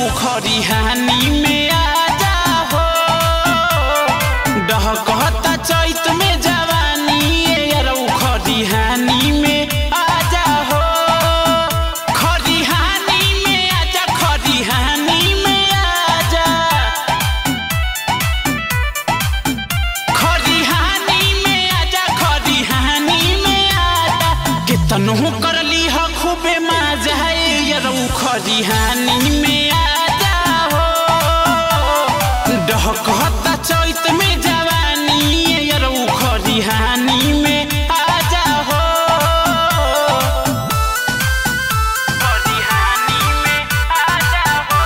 खरिहानी में आजा हो डहकता चैत में जवानी यारौ खरिहानी में आजा हो खरिहानी में आजा खरिहानी में आजा खरिहानी में आजा खरिहानी में आजा केतनो करली ह खूबे मजा यरौ खरिहानी में आजा हो डहकता चैत में जवानी यरौ खरिहानी में आजा हो खरिहानी में आजा हो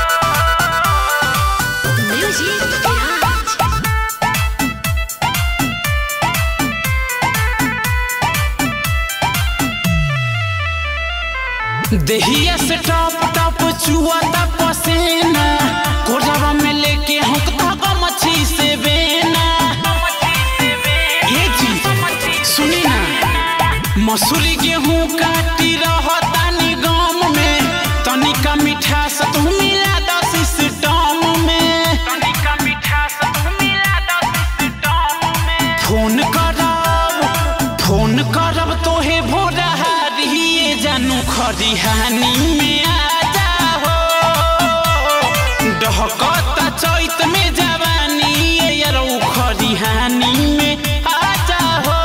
Music Garage. देहिया से टप टप चुआता पसेना कोरवा में लेके हुकता गमछी से बेना ये जी सुनी ना मसूरी गेहूं काटी रहतानी गम में तनिका मिठास तू मिला द सिस्टम में तनिका मिठास तू मिला द सिस्टम में फोन करब फोन करब तोहे भोरा हारिए जानू खरिहानी में आजा हो डहकता चैत में जवानी यरौ खरिहानी में आजा हो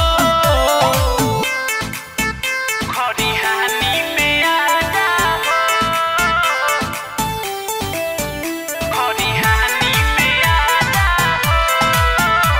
खरिहानी में आजा हो खरिहानी में आजा हो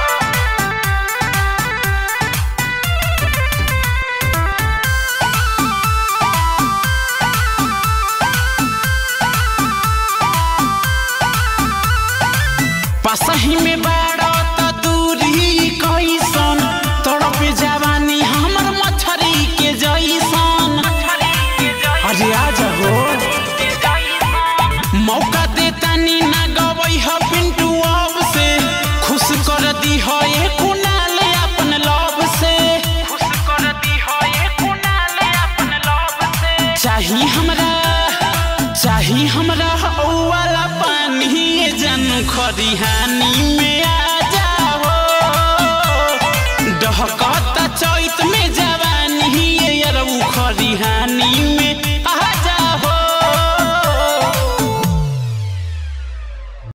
पसही में बाड़ा त दूरी कैसन तड़प जवानी हमर मछरी के जैसन अरे आ जाओ मौका देतानी ना गवई ह पिंटू अब से खुश कर दी हो ये कुनाल अपन लव से खुश कर दी हो ये कुनाल अपन लव से चाही हमरा चाही हमरा हौ वाला पानी जानू खरिहानी